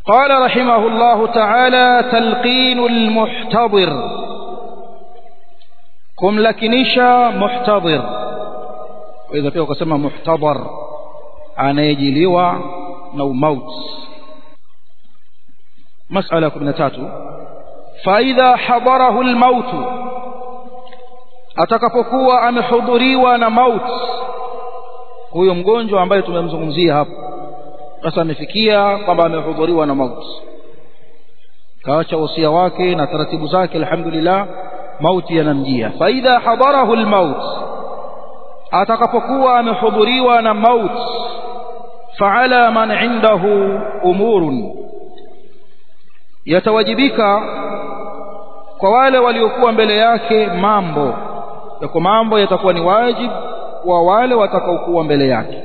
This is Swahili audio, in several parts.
قال رحمه الله تعالى تلقين المحتضر kumlakinisha muhtadhir idha pia ukasema muhtadhar anayejiliwa na umaut masala 13 faidha hadarahu almaut atakapokuwa amehudhuriwa na maut huyo mgonjwa ambaye tumemzungumzia hapo sasa amefikia kwamba amehudhuriwa na maut kaacha wasia wake na taratibu zake alhamdulillah mauti yanamjia faidha hadarahu almaut atakapokuwa amehudhuriwa na maut faala man indahu umurun yatawajibika kwa wale waliokuwa mbele yake mambo yako mambo yatakuwa ni wajib wa wale watakaokuwa mbele yake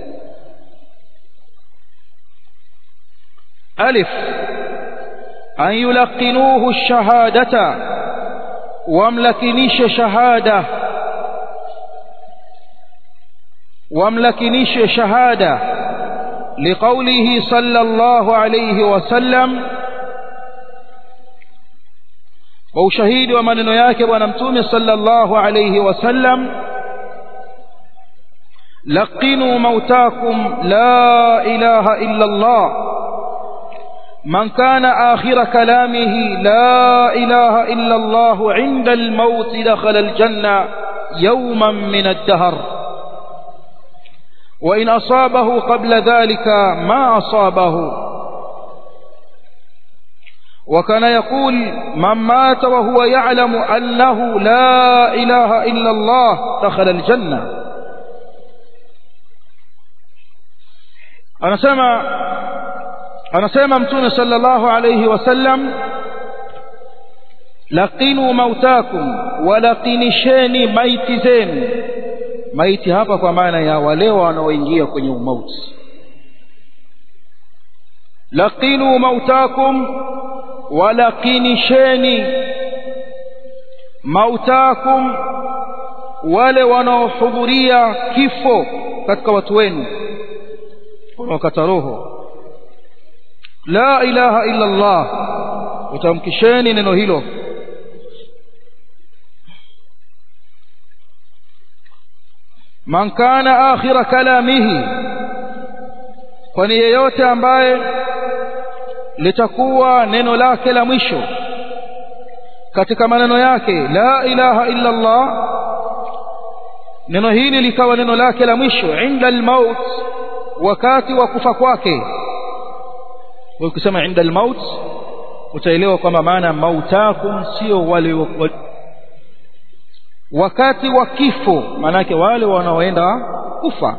alif an yulaqinuhu ash-shahadata wamlakinishe shahada wamlakinishe shahada liqaulihi sallallahu alayhi wasallam kwa ushahidi wa maneno yake bwana mtume sallallahu alayhi wasallam laqinu mautakum la ilaha illa Allah من كان آخر كلامه لا إله إلا الله عند الموت دخل الجنة يوما من الدهر وإن أصابه قبل ذلك ما أصابه وكان يقول من مات وهو يعلم أنه لا إله إلا الله دخل الجنة أنا سمع anasema mtume sallallahu alayhi wasallam laqinu mautakum walaqinisheni maiti zenu maiti hapa kwa maana ya wale wanaoingia kwenye umauti laqinu mautakum walaqinisheni mautakum wale wanaohudhuria kifo katika watu wenu wanaokata roho la ilaha illa Allah utamkisheni neno hilo man kana akhira kalamihi kwani yeyote ambaye litakuwa neno lake la mwisho katika maneno yake la ilaha illa Allah neno hili likawa neno lake la mwisho inda almaut wakati wa kufa kwake ukisema inda almaut utaelewa kwamba maana mautakum sio wale wa, wakati wa kifo maanake wale wanaoenda kufa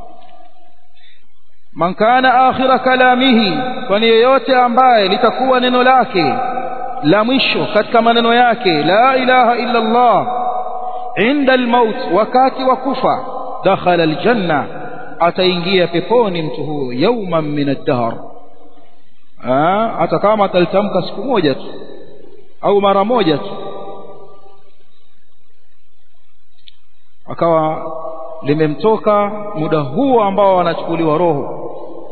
man kana akhira kalamihi kwani yeyote ambaye litakuwa neno lake la mwisho katika maneno yake la ilaha illa Allah inda almaut wakati wa kufa dakhala aljanna ataingia peponi mtu huyo yawman min ad-dahr hata kama atalitamka siku moja tu au mara moja tu akawa limemtoka muda huo ambao wanachukuliwa roho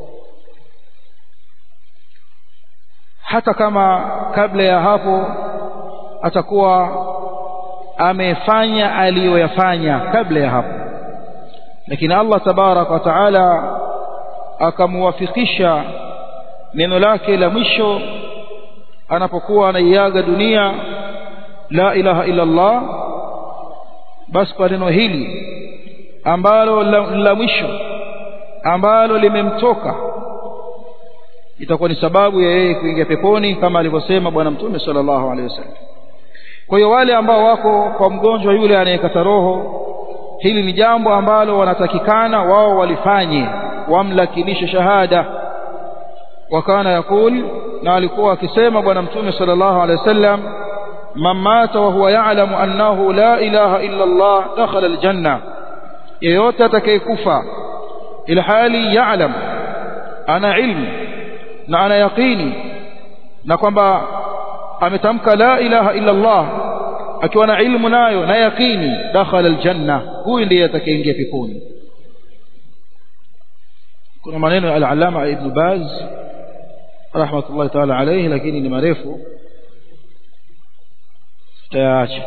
hata kama kabla ya hapo atakuwa amefanya aliyoyafanya kabla ya hapo lakini Allah tabarak wa taala akamuwafikisha neno lake la mwisho anapokuwa anaiaga dunia la ilaha illa Allah basi kwa neno hili ambalo la, la mwisho ambalo limemtoka itakuwa ni sababu ya yeye kuingia peponi kama alivyosema bwana mtume sallallahu alaihi wasallam kwa hiyo wale ambao wako kwa mgonjwa yule anayekata roho hili ni jambo ambalo wanatakikana wao walifanye wamlakinishe shahada wakana yakul na alikuwa akisema bwana mtume sallallahu alaihi wasallam man mata wa huwa ya'lamu annahu la ilaha illa Allah dakhala aljanna yeyote atakayekufa ila hali ya'lam ana ilmu na ana yaqini na kwamba ametamka la ilaha illa Allah akiwa na ilmu nayo na yaqini dakhala aljanna huyu ndiye atakayeingia peponi kuna maneno ya al-allama ibn baz rahmatullahi taala alayhi lakini ni marefu tutayaacha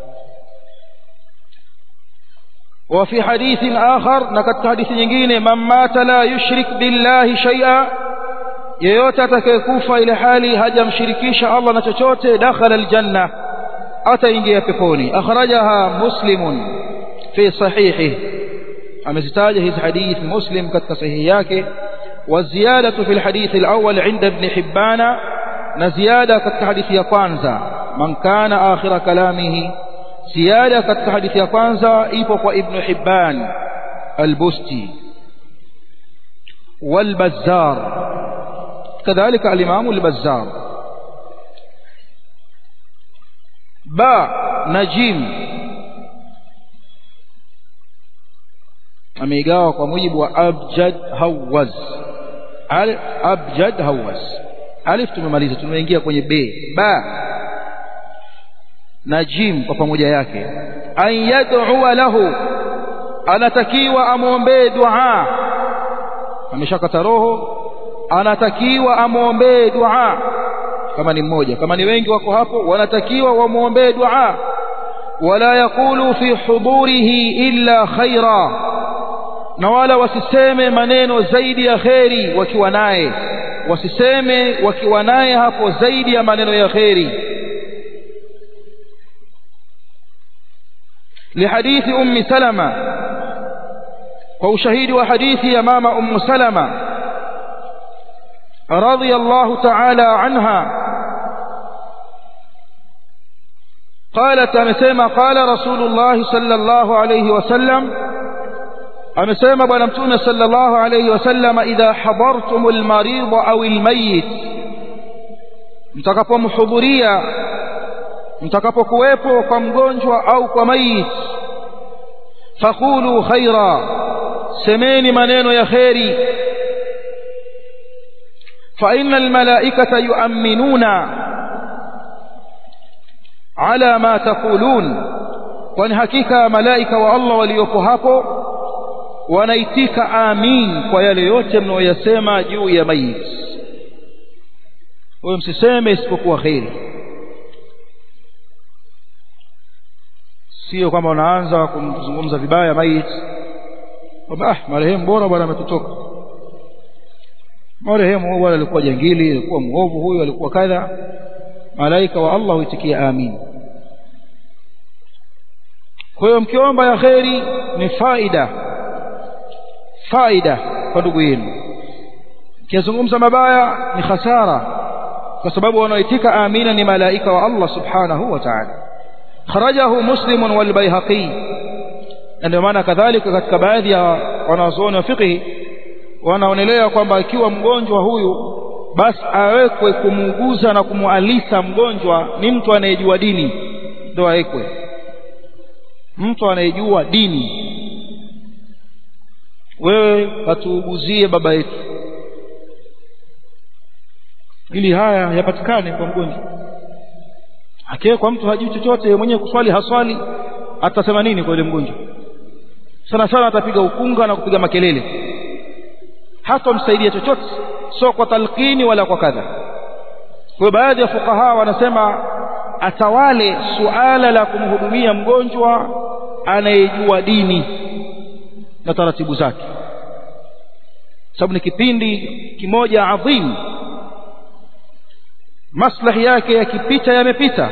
وفي حديث آخر نكت حديث nyingine من مات لا يشرك بالله شيئا yeyote atakayekufa ile hali hajamshirikisha Allah na chochote dakhala aljanna ataingia peponi akhrajaha muslimun fi sahihi amezitaja hizi hadith muslim katika sahihi yake وزيادة في الحديث الأول عند ابن حبان نزيادة كالحديث يقانزا من كان آخر كلامه زيادة كالحديث يقانزا إيبق ابن حبان البستي والبزار كذلك الإمام البزار باء نجيم ameigawa kwa mujibu wa abjad hawaz al abjad hawaz alif tumemaliza tumeingia kwenye b ba na jim kwa pamoja yake an yad'u lahu anatakiwa amwombee dua ameshakata roho anatakiwa amwombee dua kama ni mmoja kama ni wengi wako hapo wanatakiwa wamwombee dua wala yakulu fi hudurihi illa khaira na wala wasiseme maneno zaidi ya kheri wakiwa naye wasiseme wakiwa naye hapo zaidi ya maneno ya kheri لحديث أم سلمة وشهيد وحديث يا ماما أم سلمة رضي الله تعالى عنها قالت أمسيما قال رسول الله صلى الله عليه وسلم amesema bwana mtume sallallahu alayhi wasallam idha hadartum almarid au almayit mtakapomhudhuria mtakapokuwepo kwa mgonjwa au kwa mayit faqulu khaira semeni maneno ya khairi fa inna almalaikata yu'minuna ala ma taqulun kwani hakika malaika wa Allah waliopo hapo wanaitika amin kwa yale yote mnayoyasema juu ya mayit wewe msiseme isipokuwa kheri sio kwamba unaanza kumzungumza vibaya mayit kwamba ah marehemu bora bwana ametutoka marehemu huyu bwana alikuwa jangili alikuwa muovu huyu alikuwa kadha malaika wa Allah huitikia amin kwa hiyo mkiomba ya kheri ni faida faida kwa ndugu yenu kizungumza mabaya ni hasara kwa sababu wanaoitika amina ni malaika wa Allah subhanahu wa ta'ala kharajahu muslim wal bayhaqi ndio maana kadhalika katika baadhi ya wanazuoni wa fiqh wanaonelea kwamba ikiwa mgonjwa huyu basi awekwe kumuuguza na kumualisa mgonjwa ni mtu anayejua dini ndio awekwe mtu anayejua dini wewe katuuguzie baba yetu ili haya yapatikane kwa mgonjwa akiwekwa mtu hajui chochote mwenyewe kuswali haswali atasema nini kwa yule mgonjwa sana sana atapiga ukunga na kupiga makelele hata msaidia chochote sio kwa talqini wala kwa kadha kwa baadhi ya fukaha wanasema atawale suala la kumhudumia mgonjwa anayejua dini na taratibu zake sababu ni kipindi kimoja adhim maslahi yake yakipita yamepita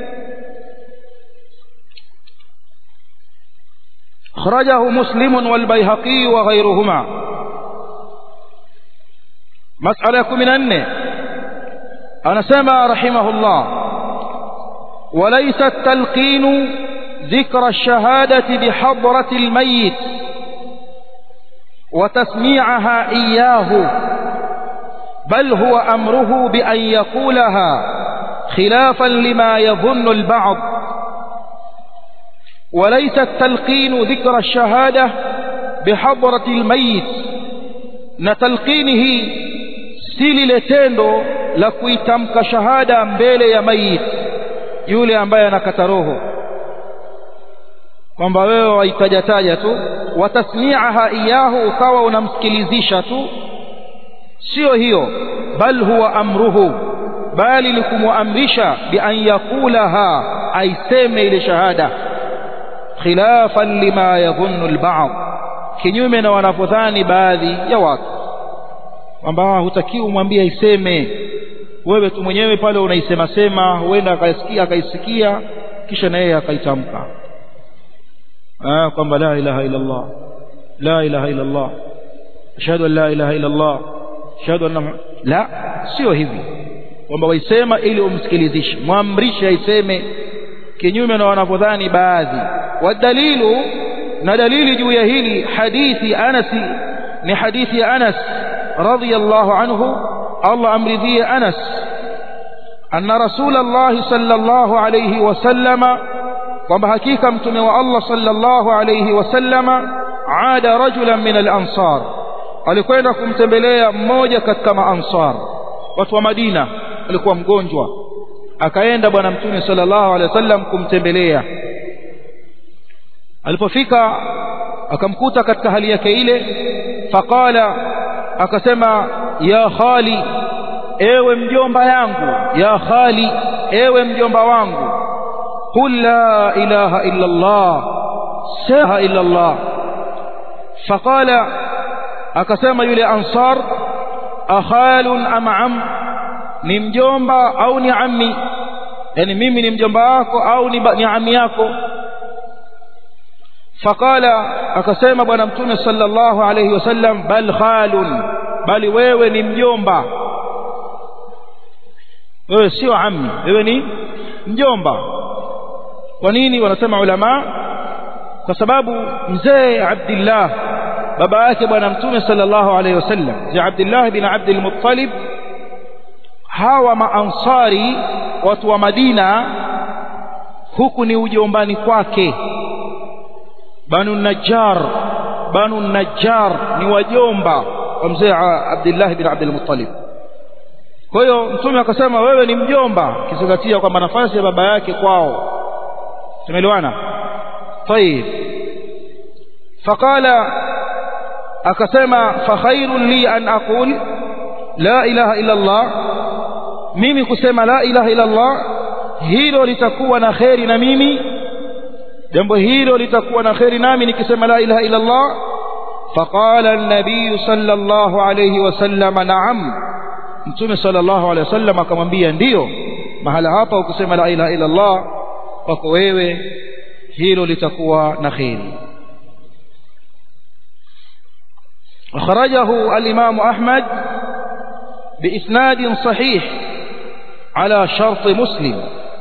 خرجه مسلم والبيهقي وغيرهما مسألة من أنه أنا سمع رحمه الله وليس التلقين ذكر الشهادة بحضرة الميت وتسميعها إياه بل هو أمره بأن يقولها خلافا لما يظن البعض وليس التلقين ذكر الشهادة بحضرة الميت نتلقينه سيلي لتندو لكويتمك شهادة mbele ya mayit yule ambaye anakata roho kwamba wewe waitajataja tu watasmiaha iyahu ukawa unamsikilizisha tu sio hiyo bal huwa amruhu bali ni kumwamrisha bi an yaqulaha aiseme ile shahada khilafan lima yadhunnu alba'd kinyume na wanavyodhani baadhi ya watu kwamba hutakiwi umwambie aiseme wewe tu mwenyewe pale unaisema sema huenda akaisikia akaisikia kisha na yeye akaitamka ah kwamba la ilaha illa Allah la ilaha illa Allah ashhadu an la ilaha illa Allah ashhadu anna la sio hivi kwamba waisema ili umsikilizishe mwamrishe aiseme kinyume na wanavyodhani baadhi wadalilu na dalili juu ya hili hadithi Anas ni hadithi ya Anas radiyallahu anhu Allah amridhie Anas anna rasulullah sallallahu alayhi wasallama kwamba hakika mtume wa Allah sallallahu alayhi wasallama aada rajulan min al-ansar alikwenda kumtembelea mmoja katika maansar watu wa Madina alikuwa mgonjwa akaenda bwana mtume sallallahu alaihi wasallam kumtembelea alipofika akamkuta katika hali yake ile faqala akasema ya khali ewe mjomba yangu ya khali ewe mjomba wangu qul la ilaha illa allah saha illa allah faqala akasema yule ansar akhalun am am ni mjomba au ni ammi yani mimi ni mjomba wako au ni, ni ammi yako faqala akasema bwana mtume sallallahu alayhi wasallam bal khalun bali wewe ni mjomba wewe sio ammi wewe ni mjomba kwa nini wanasema ulama kwa sababu mzee Abdullah baba yake bwana mtume sallallahu alayhi wasallam mzee Abdullah bin Abdul Muttalib hawa maansari watu wa Madina huku ni ujombani kwake banu najjar banu najjar ni wajomba wa mzee Abdullah bin Abdul Muttalib kwa hiyo mtume akasema wewe ni mjomba kizingatia kwamba nafasi ya baba yake kwao tumeelewana طيب فقال akasema fa khairun li an aqul la ilaha illa Allah mimi kusema la ilaha illa Allah hilo litakuwa na kheri na mimi jambo hilo litakuwa na kheri nami nikisema la ilaha illa Allah faqala an-nabiy sallallahu alayhi wasallam na'am mtume sallallahu alayhi wasallam akamwambia ndiyo mahala hapa ukisema la ilaha illa Allah kwako wewe hilo litakuwa na kheri أخرجه الإمام أحمد بإسناد صحيح على شرط مسلم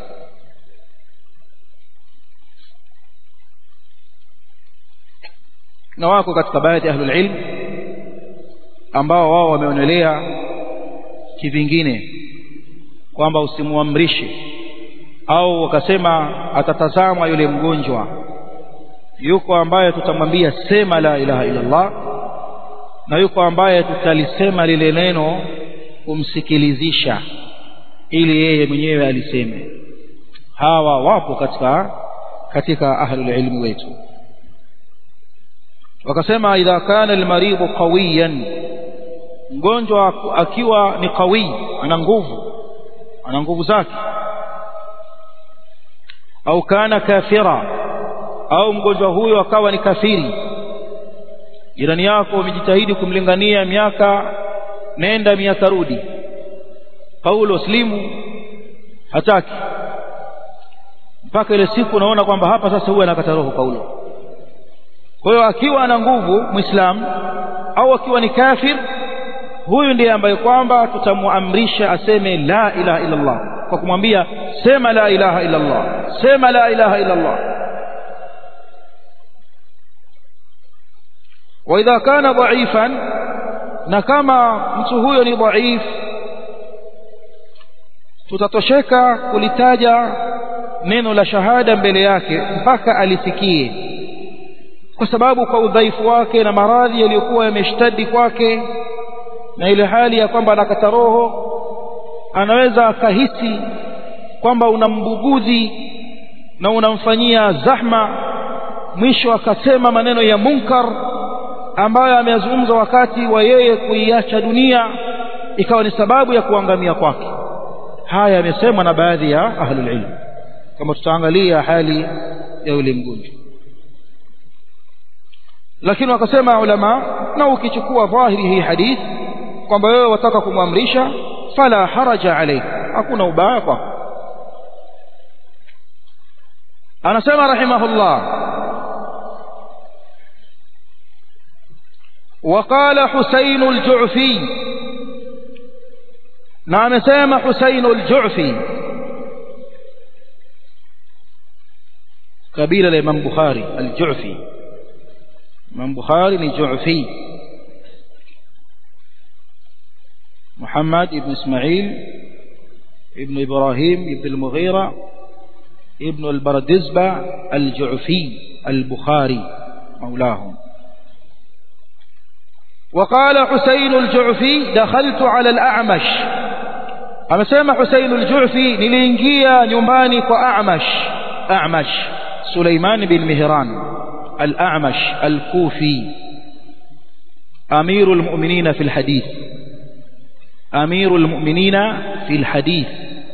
na wako katika baadhi ya ahlul ilm ambao wao wameonelea kivingine kwamba usimuamrishe au wakasema atatazamwa yule mgonjwa yuko ambaye tutamwambia sema la ilaha illa Allah na yuko ambaye tutalisema lile neno kumsikilizisha ili yeye mwenyewe aliseme hawa wapo katika katika ahlul ilmi wetu wakasema idha kana almaridhu qawiyan mgonjwa akiwa ni qawi ana nguvu ana nguvu zake au kana kafira au mgonjwa huyo akawa ni kafiri jirani yako umejitahidi kumlingania miaka nenda miaka rudi paulo slimu hataki mpaka ile siku unaona kwamba hapa sasa huyu anakata roho paulo kwa hiyo akiwa ana nguvu muislam au akiwa ni kafir huyu ndiye ambaye kwamba tutamuamrisha aseme la ilaha illa Allah kwa kumwambia sema la ilaha illa Allah sema la ilaha illa Allah واذا كان ضعيفا na kama mtu huyo ni dhaif tutatosheka kulitaja neno la shahada mbele yake mpaka alisikie kwa sababu kwa udhaifu wake na maradhi yaliyokuwa yameshtadi kwake na ile hali ya kwamba anakata roho anaweza akahisi kwamba unambugudhi na unamfanyia zahma mwisho akasema maneno ya munkar ambayo ameyazungumza wakati wa yeye kuiacha dunia ikawa ni sababu ya kuangamia kwake haya yamesemwa na baadhi ya ahlul ilm kama tutaangalia hali ya yule mgonjwa lakini wakasema ulama na ukichukua dhahiri hii hadith kwamba wewe wataka kumwamrisha fala haraja alayk hakuna ubaya kwako anasema rahimahullah وقال حسين الجعفي نعم سامى حسين الجعفي قبيلة الإمام بخاري الجعفي الإمام بخاري الجعفي محمد بن إسماعيل ابن إبراهيم ابن المغيرة ابن البردزبة الجعفي البخاري مولاهم وقال حسين الجعفي دخلت على الأعمش amesema Husain al-Ju'fi niliingia nyumbani kwa A'mash A'mash Suleiman bin Mihran al-A'mash al-Kufi amirul mu'minina fil hadith amirul mu'minina fil hadith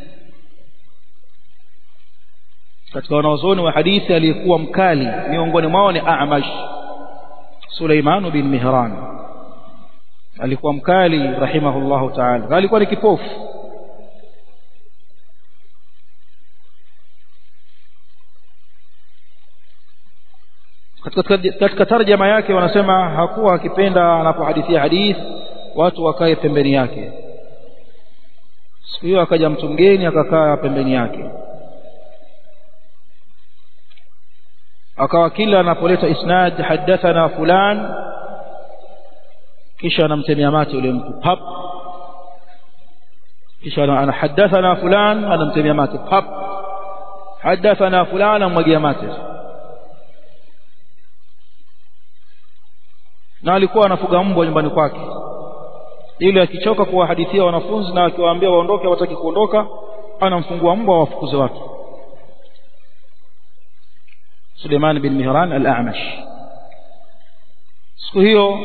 katika wanaozoni wa hadithi aliyekuwa mkali miongoni mwao ni A'mash Suleiman bin Mihran alikuwa mkali rahimahullahu ta'ala alikuwa ni kipofu katika katika tarjama yake wanasema hakuwa akipenda anapohadithia hadith watu wakae pembeni yake siku hiyo akaja mtu mgeni akakaa pembeni yake akawa kila anapoleta isnad hadathana fulan kisha anamtemea mate yule mtu pap kisha anahadathana fulan anamtemea mate pap hadathana fulan anamwagia mate na alikuwa anafuga mbwa nyumbani kwake ili akichoka kuwahadithia wanafunzi na akiwaambia waondoke hawataki kuondoka anamfungua mbwa wafukuze watu Suleiman bin Mihran al-A'mash siku hiyo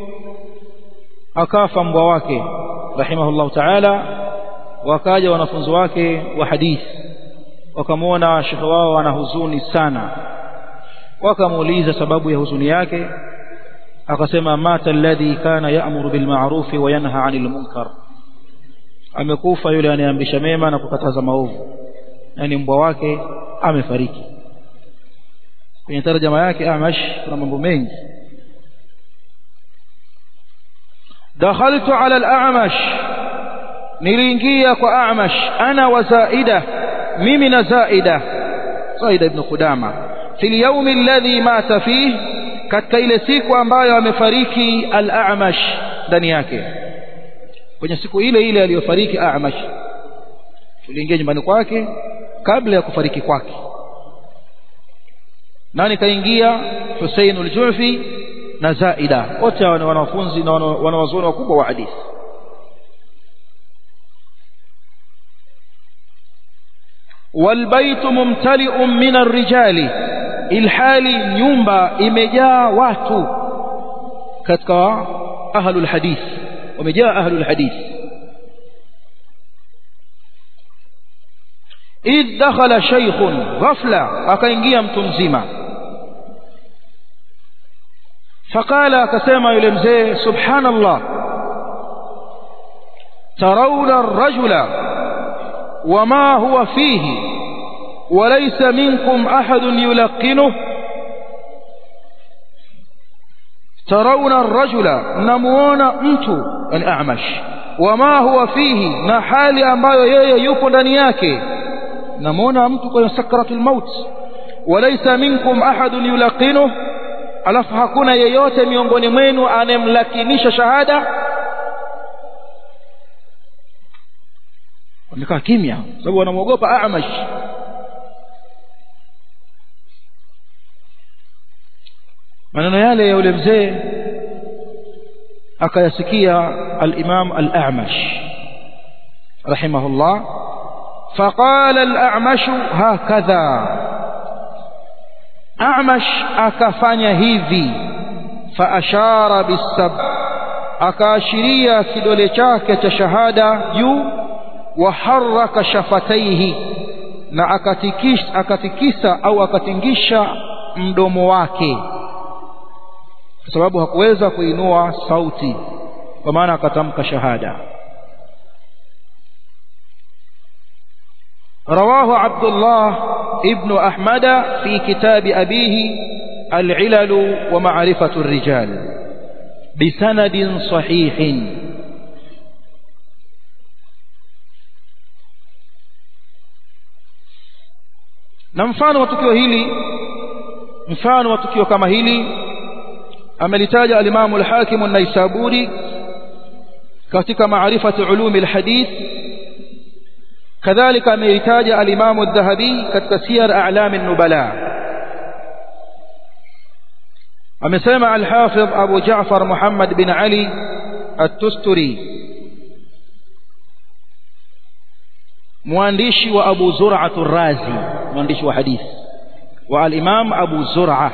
akafa mbwa wake rahimahullahu ta'ala wakaja wanafunzi wake wa hadithi wakamwona shekhe wao ana huzuni sana wakamuuliza sababu ya huzuni yake akasema mata alladhi kana ya'muru bil ma'ruf wa yanha 'anil munkar amekufa yule anayeamrisha mema na kukataza maovu yani mbwa wake amefariki kwenye tarjama yake Amash kuna mambo mengi dakhaltu ala al-a'mash niliingia kwa a'mash ana wa zaida mimi na zaida zaida ibn qudama fil yawm alladhi mata fihi katika ile siku ambayo amefariki al-a'mash ndani yake kwenye siku ile ile aliyofariki a'mash tuliingia nyumbani kwake kabla ya kufariki kwake nani kaingia Hussein al-Ju'fi na Zaida wote ni wanafunzi na wanawazuoni wakubwa wa hadithi والبيت ممتلئ من الرجال ilhali nyumba imejaa watu katika ahlul hadith wamejaa ahlul hadith idh dakhala shaykhun ghafla akaingia mtu mzima faqala akasema yule mzee subhanallah tarawna ar-rajula wama huwa fihi وليس منكم أحد يلقنه ترون الرجل نمون mtu الأعمش وما هو فيه na hali ambayo yeye yupo ndani yake namuona mtu kwenye sakratul maut walaysa minkum ahadun yulaqinu alafu hakuna yeyote miongoni mwenu anemlakinisha shahada wamekaa kimya sababu wanamwogopa Amash maneno yale ya yule mzee akayasikia al-Imam al-A'mash rahimahullah فقال الأعمش هكذا أعمش أكفن هذي فأشار بالسب akaashiria kidole chake cha shahada juu wa haraka shafataihi na akatikisa, akatikisa au akatingisha mdomo wake kwa sababu hakuweza kuinua sauti kwa maana akatamka shahada رواه عبد الله ابن أحمد في كتاب أبيه العلل ومعرفة الرجال بسند صحيح na mfano wa tukio hili mfano wa tukio kama hili amelitaja alimamu al-Hakim an-Naisaburi katika maarifati ulumi al-hadith kadhalika ameitaja alimamu adh-Dhahabi katika siyar a'lam an-nubala amesema al-Hafidh Abu Ja'far Muhammad bin Ali at-Tusturi mwandishi wa Abu Zur'a ar-Razi mwandishi wa hadithi wa al-Imam Abu Zur'a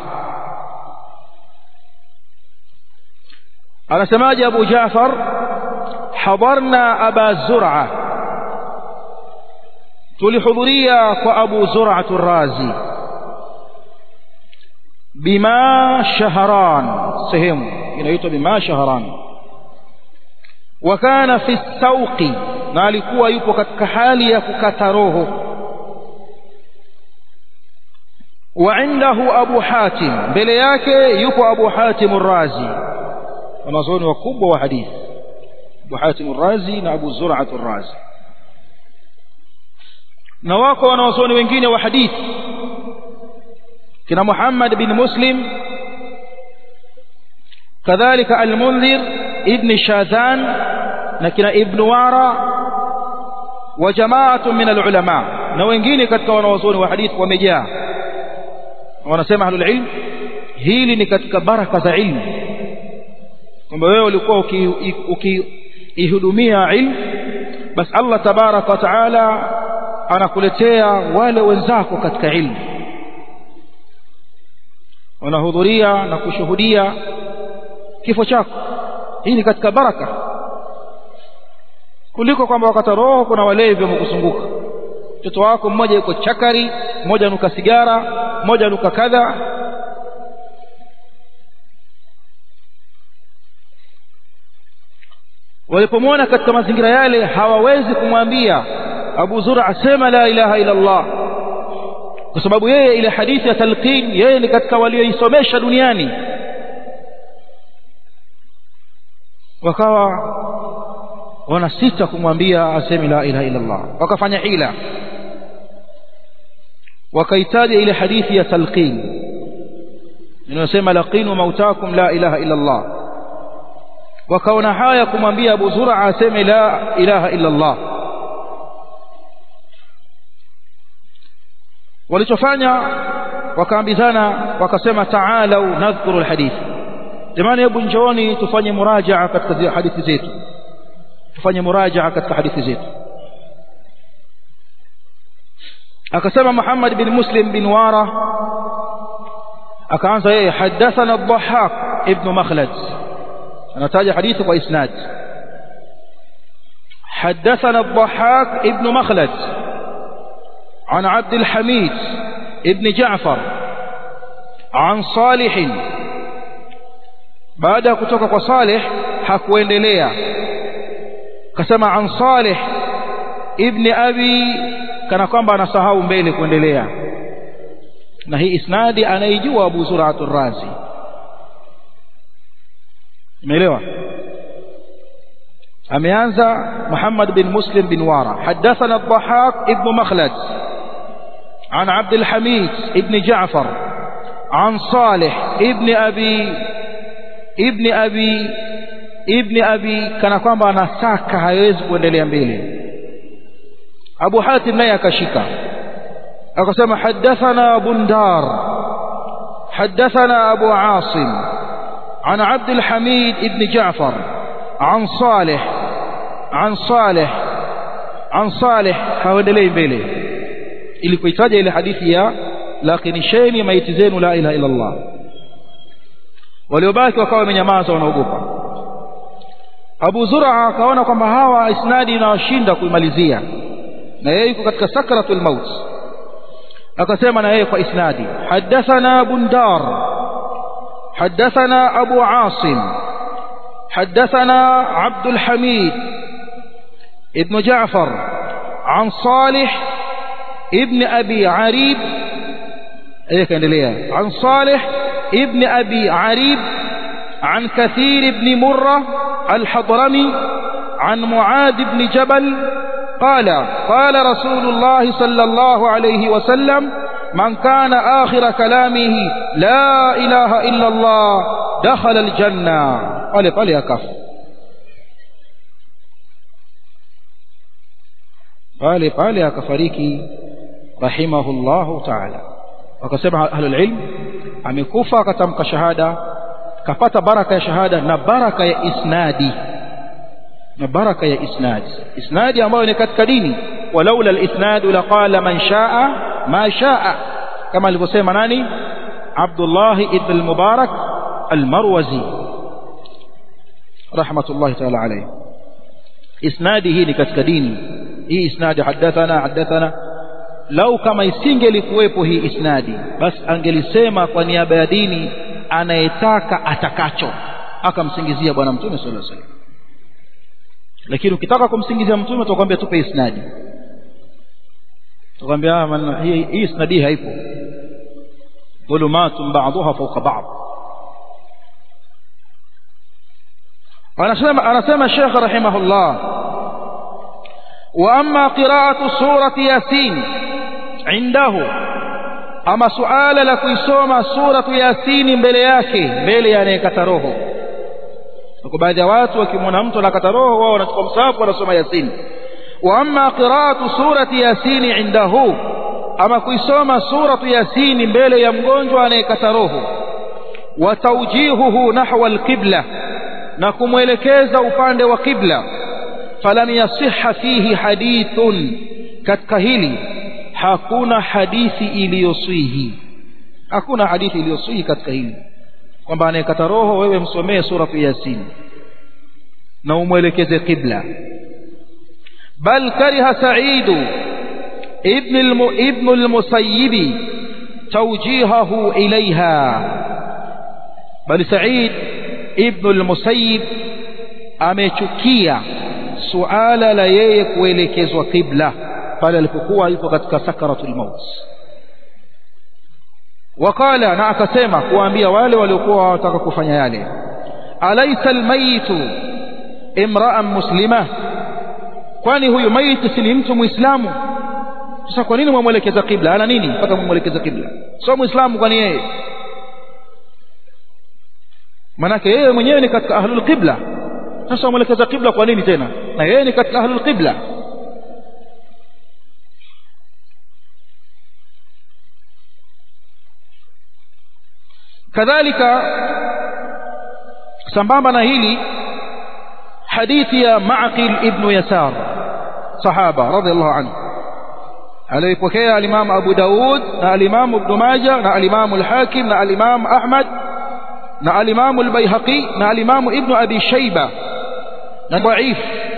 anasemaje Abu Ja'far hadarna Aba Zur'a tulihudhuria kwa Abu Zur'a ar-Razi bima shahran sehemu inaitwa bima shahran wa kana fi sawqi na alikuwa yupo katika hali ya kukata roho wa indahu abu hatim mbele yake yupo abu hatim ar-razi wanazuoni wakubwa wa hadithi abu hatim ar-razi na abu zur'at ar-razi na wako wanazuoni wengine wa hadithi kina muhammad bin muslim kadhalika al-munzir ibn shadhan na kina ibn wara wa jamaatu min al-ulama na wengine katika wanazuoni wa hadithi wamejaa wanasema ahlul ilm hili ni katika baraka za ilmu kwamba wewe ulikuwa ukiihudumia ilmu basi Allah tabaraka wa taala anakuletea wale wenzako katika ilmu wanahudhuria na kushuhudia kifo chako hii ni katika baraka kuliko kwamba wakati roho kuna walevi wamekuzunguka mtoto wako mmoja yuko chakari mmoja nuka sigara mmoja nuka kadha walipomwona katika mazingira yale hawawezi kumwambia Abu Zura asema la ilaha illa Allah kwa sababu yeye ile hadithi ya talqin yeye ni katika walioisomesha duniani wakawa wanasita kumwambia aseme la ilaha illa Allah wakafanya hila wakaitaja ile hadithi ya talqin inayosema laqinu mautakum la ilaha illa Allah wakaona haya kumwambia Abu Zur'a aseme la ilaha illa Allah walichofanya wakaambizana wakasema ta'alau nadhkuru alhadith jamani hebu njooni tufanye murajaa katika hadithi zetu tufanye murajaa katika hadithi zetu akasema Muhammad bin Muslim bin Wara akaanza yeye hadathana ad-Dhahhak ibn Makhlad anataja hadithi kwa isnad حدثنا الضحاك ابن مخلد عن عبد الحميد ابن جعفر عن صالح بعد kutoka kwa Salih hakuendelea kasema an Salih ibn Abi kana kwamba anasahau mbele kuendelea na hii isnadi anaijua Abu Zur'atul Razi umeelewa ameanza Muhammad bin Muslim bin Wara hadathana ad-Dhahhak ibn Makhlad عن عبد الحميد ابن جعفر عن صالح ابن أبي ابن أبي ابن أبي كان kwamba anasaka hawezi kuendelea mbele Abu Hatim naye akashika akasema hadathana Bundar حدثنا أبو عاصم عن عبد الحميد ابن جعفر عن صالح عن صالح عن صالح haendelee mbele ili kuitaja ile hadithi ya lakinisheni maiti zenu la ilaha illa Allah waliobaki wakawa wamenyamaza wanaogopa Abu Zur'a akaona kwamba hawa isnadi inawashinda kuimalizia na yeye yuko katika sakratul maut akasema na yeye kwa isnadi hadathana bundar hadathana abu asim hadathana abdul hamid ibn ja'far an salih ibn abi arib ايه كاendelea عن صالح ابن ابي عريب عن كثير بن مرة الحضرمي عن معاذ بن جبل قال قال رسول الله صلى الله عليه وسلم من كان آخر كلامه لا إله إلا الله دخل الجنة قال قال يا كف قال قال يا كفريكي رحمه الله تعالى wakasema ahlul ilm amekufa akatamka shahada kapata baraka ya shahada na baraka ya isnadi na baraka ya isnadi isnadi ambayo ni katika dini walaula alisnadu laqala man shaa ma shaa kama alivyosema nani Abdullah ibn al-Mubarak al-Marwazi rahmatullahi ta'ala alayhi isnadi hii ni katika dini hii isnadi hadathana hadathana lau kama isingelikuwepo hii isnadi basi angelisema kwa niaba ya dini anayetaka atakacho akamsingizia bwana mtume sallallahu alaihi wasallam lakini ukitaka kumsingizia mtume utakwambia tupe isnadi utakwambia hii hii isnadi haipo dhulumatun ba'daha fawqa ba'd anasema anasema Sheikh rahimahullah wa amma qira'atu surati yasin indahu ama suala la kuisoma suratu yasini mbele yake mbele ya anayekata roho kwa baadhi ya watu wakimwona mtu anakata roho wao wanachukua msahafu wanasoma yasini wa amma qira'atu surati yasini indahu ama kuisoma suratu yasini mbele ya mgonjwa anayekata roho wa tawjihuhu nahwa alqibla na kumwelekeza upande wa qibla falam yasihha fihi hadithun katika hili hakuna hadithi iliyoswihi hakuna hadithi iliyoswihi katika hili kwamba anayekata roho wewe msomee suratu yasin na umwelekeze qibla bal kariha saidu ibn ibn al-musayyib tawjihahu ilaiha bal said ibn al-musayyib amechukia suala la yeye kuelekezwa qibla pale alipokuwa yuko katika sakaratul maut wakala na akasema kuambia wale waliokuwa wataka kufanya yale alaysa almayitu imra'an muslima kwani huyu maiti si ni mtu muislamu sasa kwa nini mwamwelekeza qibla ana nini mpaka mwamwelekeza qibla sio muislamu kwani yeye manake yeye mwenyewe ni katika ahlul qibla sasa mwelekeza qibla kwa nini tena na yeye ni katika ahlul qibla kadhalika sambamba na hili hadithi ya Ma'qil ibn Yasar sahaba radhiallahu anhu aliyopokea al-Imam Abu Daud na al-Imam Ibn Majah na al-Imam al-Hakim na al-Imam Ahmad na al-Imam al-Baihaqi na al-Imam Ibn Abi Shayba na dhaif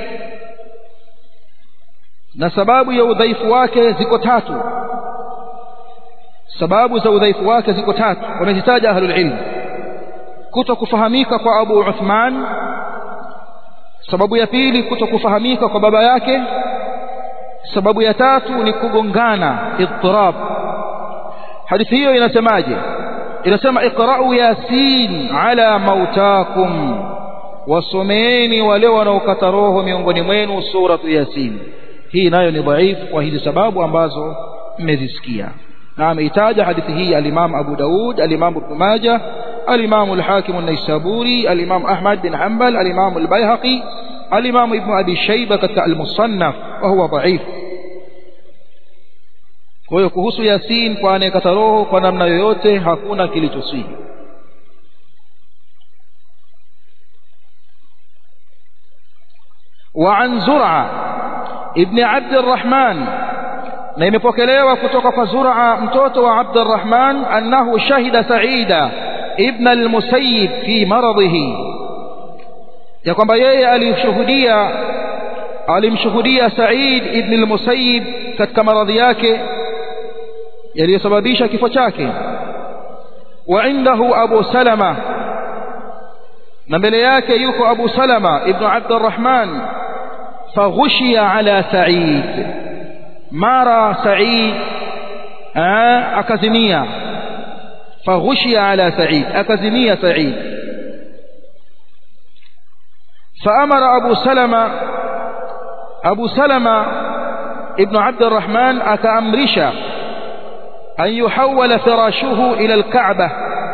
na sababu ya udhaifu wake ziko tatu sababu za udhaifu wake ziko tatu wamezitaja ahlul ilm kutokufahamika kwa Abu Uthman sababu ya pili kutokufahamika kwa baba yake sababu ya tatu ni kugongana idtirab hadithi hiyo inasemaje inasema iqra'u yasin ala mautakum wasomeeni wale wanaokata roho miongoni mwenu suratu yasin hii nayo ni dhaifu kwa hizi sababu ambazo mmezisikia na ameitaja hadithi hii al-Imam Abu Daud al-Imam Ibn Majah al-Imam al-Hakim an-Naisaburi al-Imam Ahmad bin Hanbal al-Imam al-Baihaqi al-Imam Ibn Abi Shayba katika al-Musannaf wa huwa dhaif kwa hiyo kuhusu Yasin kwa anayekata roho kwa namna yoyote hakuna kilichosihi وعن زرعة ابن عبد الرحمن na imepokelewa kutoka kwa Zur'a mtoto wa Abdurrahman annahu shahida Sa'ida ibn al-Musayyib fi maradhihi ya kwamba yeye alishuhudia alimshuhudia Said ibn al-Musayyib katika maradhi yake yaliyosababisha kifo chake wa indahu Abu Salama na mbele yake yuko Abu Salama ibn Abd الرحمن فغشي على سعيد mara Said akazimia فغشي على سعيد أكزمية سعيد فأمر أبو سلمة أبو سلمة ابن عبد الرحمن أكأمرش أن يحول فراشه إلى الكعبة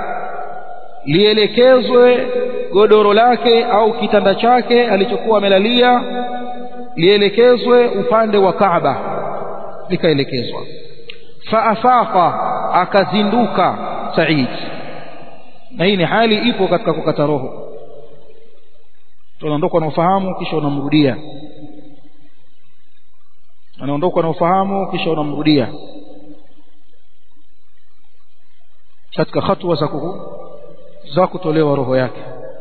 lielekezwe godoro lake au kitanda chake alichokuwa amelalia lielekezwe upande wa Kaaba likaelekezwa faafaqa akazinduka Said na hii ni hali ipo katika kukata roho tunaondoka na ufahamu kisha unamrudia anaondoka na ufahamu kisha unamrudia katika hatua za za kutolewa roho yake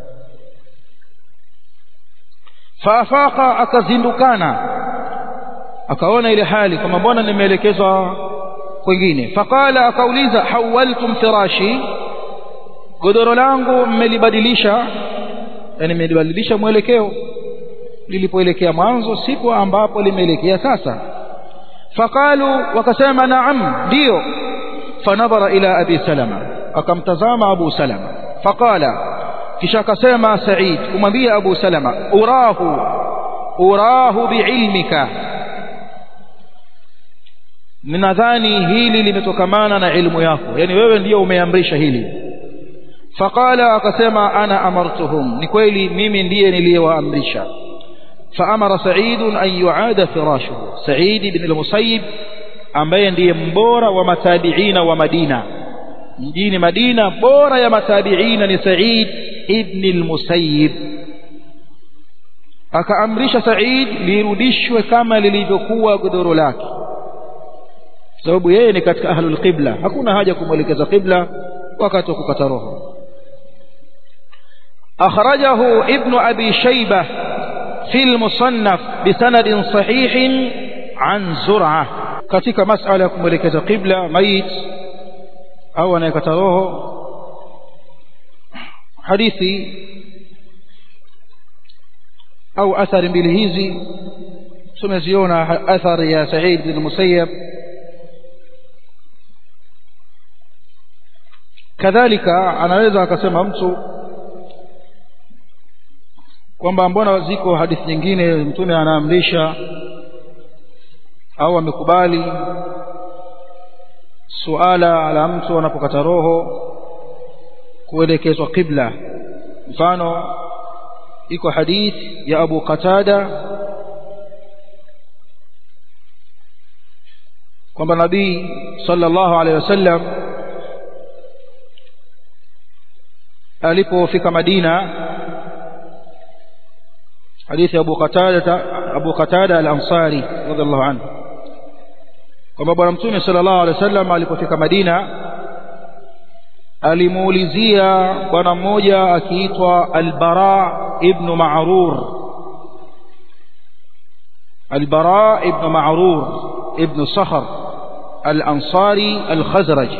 faafaqa akazindukana akaona ile hali kama mbona nimeelekezwa kwingine faqala akauliza hawaltum firashi godoro langu mmelibadilisha yani mmelibadilisha mwelekeo lilipoelekea mwanzo sipo ambapo limeelekea sasa faqalu wakasema naam ndio fanadhara ila abi salama akamtazama abu salama faqala kisha akasema said kumwambia abu salama urahu urahu biilmika ninadhani hili limetokamana na ilmu yako yani wewe ndiyo umeamrisha hili faqala akasema ana amartuhum ni kweli mimi ndiye niliyewaamrisha faamara said an yuada firashuhu said ibn al-musayyib ambaye ndiye mbora wa matabiina wa Madina mjini Madina bora ya matabiina ni Said ibn al-Musayyib akaamrisha Said lirudishwe kama lilivyokuwa godoro lake sababu yeye ni katika ahlul qibla hakuna haja kumwelekeza qibla wakati wa kukata roho akhrajahu ibn abi shayba fi al-musannaf bisanadin sahihin an zur'ah katika masala ya kumwelekeza qibla mait au anayekata roho hadithi au athari mbili hizi tumeziona athari ya Said bin Musayyab kadhalika anaweza akasema mtu kwamba mbona ziko hadithi nyingine mtume anaamrisha au amekubali suala la mtu anapokata roho kuelekezwa qibla mfano iko hadith ya Abu Qatada kwamba nabii sallallahu alaihi wasallam alipofika Madina hadithi ya Abu Qatada Abu Qatada al-Ansari radhiallahu anhu kwamba bwana mtume sallallahu alaihi wasallam alipofika Madina alimuulizia bwana mmoja akiitwa Al-Bara ibn Ma'rur Al-Bara ibn Ma'rur ibn Sakhr Al-Ansari Al-Khazraji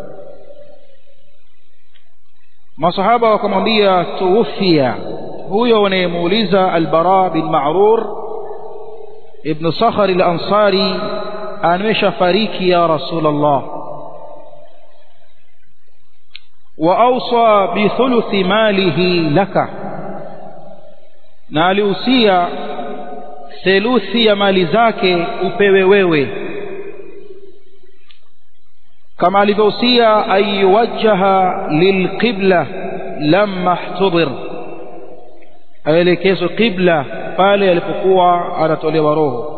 masahaba wakamwambia tuwfia huyo wanayemuuliza Al-Bara bin Ma'rur ibn Sakhr Al-Ansari ameshafariki ya Rasulullah wa awsa bi thuluthi malihi laka na alihusia theluthi ya mali zake upewe wewe kama alivyohusia ayuwajjaha lilqibla lamma ihtudir aelekezwe qibla pale alipokuwa anatolewa roho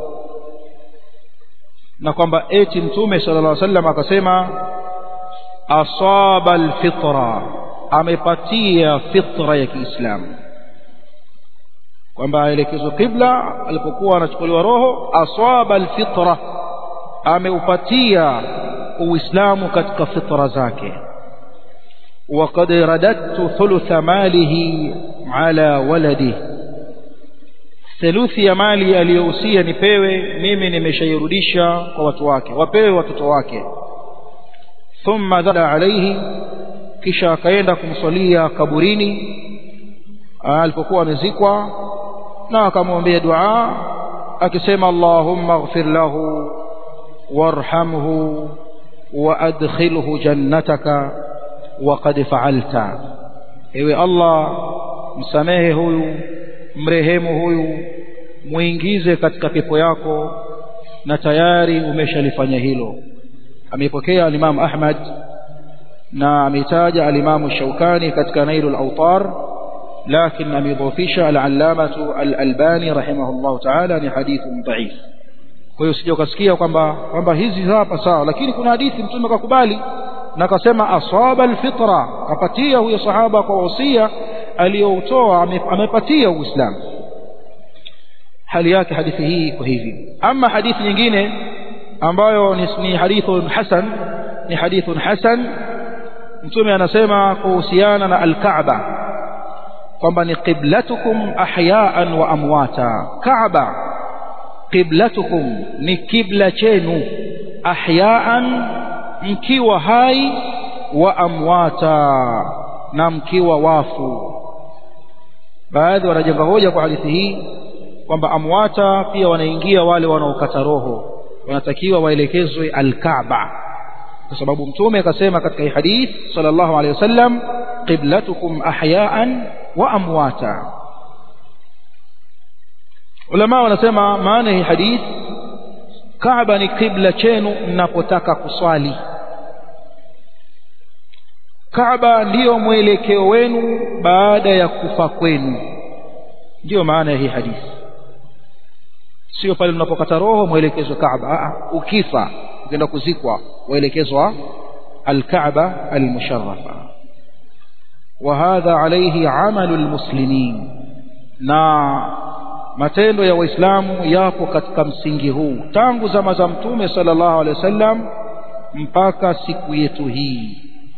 na kwamba eti mtume sallallahu alaihi wasallam akasema asaba alfitra amepatia fitra ya Kiislamu kwamba aelekezwe qibla alipokuwa anachukuliwa roho asaba alfitra ameupatia uislamu katika fitra zake وقد رددت ثلث ماله على ولده theluthi ya mali aliyohusia nipewe mimi nimeshairudisha kwa watu wake wapewe watoto wake thumma dhala alaihi kisha akaenda kumswalia kaburini alipokuwa amezikwa na akamwombea dua akisema allahumma ighfir lahu warhamhu waadkhilhu jannataka waqad fa'alta ewe allah msamehe huyu mrehemu huyu muingize katika pepo yako na tayari umeshalifanya hilo ameipokea alimamu ahmad na ameitaja alimamu shaukani katika nailul autar لكن ameidhofisha al-allamatu al-albani rahimahullah ta'ala ni hadithun dhaif kwa hiyo sije ukasikia kwamba kwamba hizi hapa sawa lakini kuna hadithi mtume akakubali na akasema asaba alfitra kapatia huyo sahaba kwa wasia aliyoutoa amepatia uislamu hali yake hadithi hii kwa hivi ama hadithi nyingine ambayo ni, ni hadithun hasan ni hadithun hasan mtume anasema kuhusiana na alkaaba kwamba ni qiblatukum ahyaan wa amwata kaaba qiblatukum ni kibla chenu ahyaan mkiwa hai wa amwata na mkiwa wafu baadhi wanajenga hoja kwa hadithi hii kwamba amwata pia wanaingia wale wanaokata roho wanatakiwa waelekezwe alkaaba kwa sababu mtume akasema katika hii hadith sallallahu alaihi wasallam qiblatukum ahyaan wa amwata ulama wanasema maana hii hadith Kaaba ni kibla chenu mnapotaka kuswali Kaaba ndiyo mwelekeo wenu baada ya kufa kwenu ndiyo maana ya hii hadithi sio pale mnapokata roho mwelekezwa Kaaba ukifa ukienda kuzikwa waelekezwa al-Kaaba al-musharrafa وهذا عليه عمل المسلمين na matendo ya waislamu yapo katika msingi huu tangu zama za mtume sallallahu alaihi wasallam mpaka siku yetu hii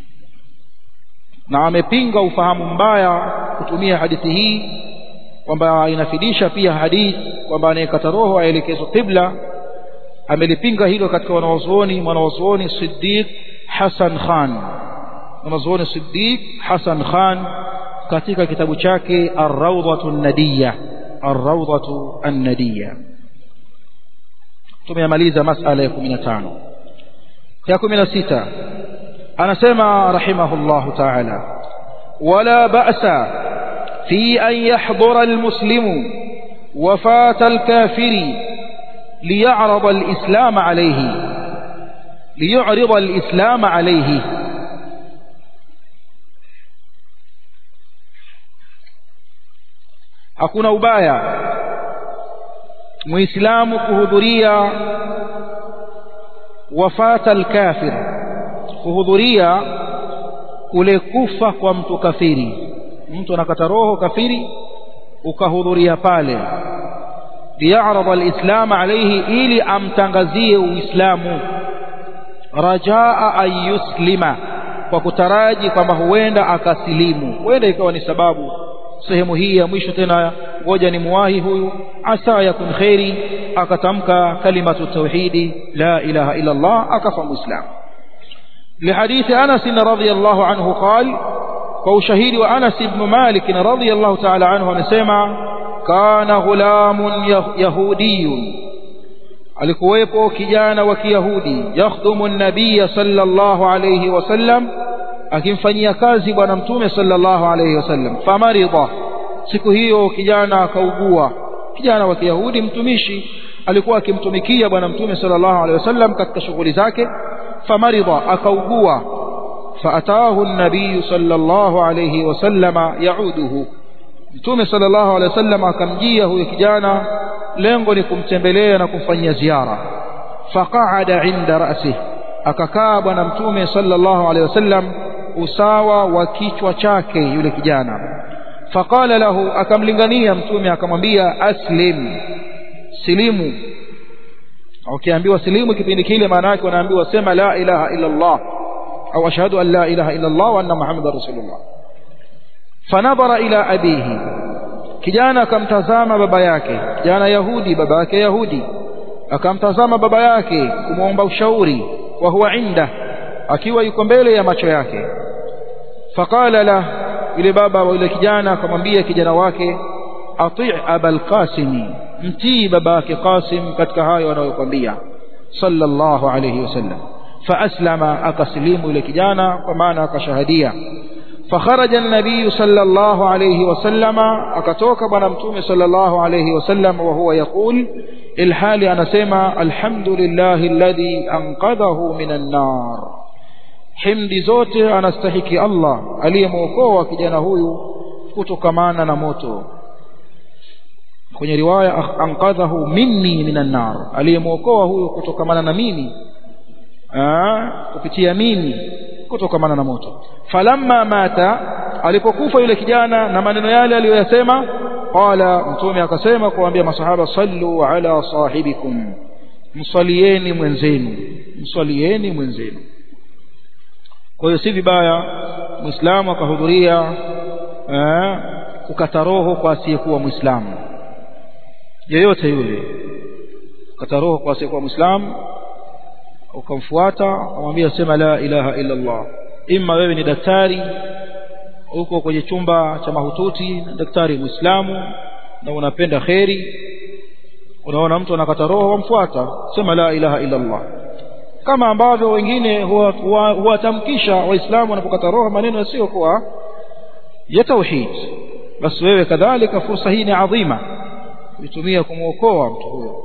na amepinga ufahamu mbaya kutumia hadithi hii kwamba inafidisha pia hadithi kwamba anayekata roho aelekezwe qibla amelipinga hilo katika wanawazuoni mwanawazuoni Siddiq Hassan Khan mwanazuoni Siddiq Hassan Khan katika kitabu chake Ar-Rawdatu An-Nadiyya Ar-Rawdatu An-Nadiyya tumemaliza masala ya 15 ya 16 anasema rahimahullahu ta'ala wala ba'sa fi an yahdura al-muslimu wafata al-kafiri liya'rada al-islam alayhi liyu'rida al-islam alayhi hakuna ubaya muislamu kuhudhuria wafata alkafir kuhudhuria kule kufa kwa mtu kafiri mtu anakata roho kafiri ukahudhuria pale liyarada alislam alayhi ili amtangazie uislamu rajaa an yuslima kwa kutaraji kwamba huenda akasilimu huenda ikawa ni sababu sehemu hii ya mwisho tena ngoja ni muwahi huyu asa yakun khairi akatamka kalimatu tauhidi la ilaha illa Allah akafa muislamu لحديث أنس رضي الله عنه قال وشهيد وأنس بن مالك رضي الله تعالى عنه نسمع كان غلام يهودي alikuwepo kijana wa kiyahudi yakhdumu an-nabiy sallallahu alayhi wasallam akimfanyia kazi bwana mtume sallallahu alayhi wasallam famarida siku hiyo kijana akaugua kijana wa kiyahudi mtumishi alikuwa akimtumikia bwana mtume sallallahu alayhi wasallam katika shughuli zake famarida akaugua faatahu an-nabiy sallallahu alayhi wasallama yauduhu mtume sallallahu alayhi wasallam akamjia huyo kijana lengo ni kumtembelea na kumfanyia ziara faqaada inda ra'sihi akakaa bwana mtume sallallahu alayhi wasallam usawa wa kichwa chake yule kijana faqala lahu akamlingania mtume akamwambia aslim silimu ukiambiwa silimu kipindi kile maana yake wanaambiwa sema la ilaha illa Allah au ashhadu an la ilaha illa Allah wa anna muhammadar rasulullah fanadhara ila abihi kijana akamtazama baba yake kijana yahudi baba yake yahudi akamtazama baba yake kumwomba ushauri wa huwa inda akiwa yuko mbele ya macho yake faqala la yule baba wa yule kijana akamwambia kijana wake ati abal qasimi mtii baba yake qasim katika hayo anayokwambia sallallahu alayhi wasallam faaslama akasilimu yule kijana kwa maana akashahadia فخرج النبي صلى الله عليه وسلم أكتوك بنمتوم صلى الله عليه وسلم وهو يقول الحال أنا سيما الحمد لله الذي أنقذه من النار حمد زوته أنا استحكي الله ألي موكوة كجانا هو كتكمانا نموتو kwenye riwaya anqadhahu minni minan nar aliyemwokoa huyo kutokamana na mimi kupitia mimi kutokamana na moto falamma mata alipokufa yule kijana na maneno yale aliyoyasema qala mtume akasema kuambia masahaba sallu ala sahibikum msalieni mwenzenu msalieni mwenzenu kwa hiyo si vibaya muislamu akahudhuria kukata roho kwa asiyekuwa muislamu yeyote yule kukata roho kwa asiyekuwa muislamu ukamfuata amwambia sema la ilaha illa Allah imma wewe ni daktari uko kwenye chumba cha mahututi daktari muislamu na unapenda kheri unaona mtu anakata roho wamfuata sema la ilaha illa Allah kama ambavyo wengine huwatamkisha waislamu wanapokata roho maneno yasiyokuwa ya tauhid basi wewe kadhalika fursa hii ni adhima kuitumia kumwokoa mtu huyo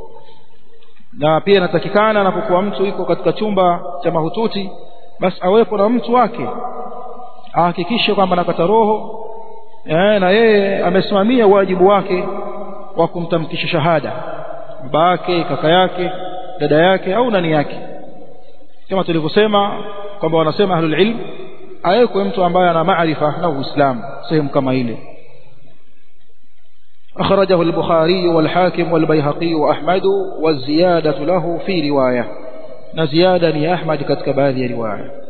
na pia inatakikana anapokuwa mtu yuko katika chumba cha mahututi basi awepo na mtu wake ahakikishe kwamba anakata roho eh, na yeye amesimamia wajibu wake wa kumtamkisha shahada baba yake kaka yake dada yake au nani yake kama tulivyosema kwamba wanasema ahlul ilm awekwe mtu ambaye ana maarifa na uislamu sehemu kama ile أخرجه البخاري والحاكم والبيهقي وأحمد والزيادة له في رواية نزيادة أحمد كتك هذه رواية